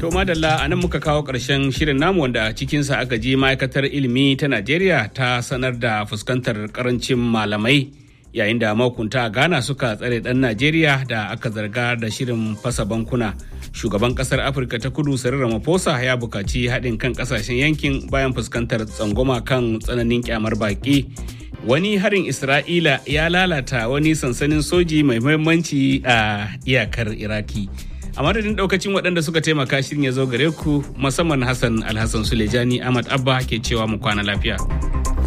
To madalla a nan muka kawo ƙarshen shirin namu wanda cikinsa aka ji ma'aikatar ilimi ta Najeriya ta sanar da fuskantar karancin malamai yayin da mahukunta a Ghana suka tsare ɗan Najeriya da aka zarga da shirin fasa bankuna. Shugaban ƙasar Afirka ta kudu Cyril Ramaphosa ya buƙaci haɗin kan ƙasashen yankin bayan fuskantar tsangwama kan tsananin kyamar baƙi. Wani harin Isra'ila ya lalata wani sansanin soji mai muhimmanci a iyakar Iraki. a madadin daukacin waɗanda suka taimaka shirin ya zo gare ku musamman hassan alhassan sulejani ahmad abba ke cewa mu kwana lafiya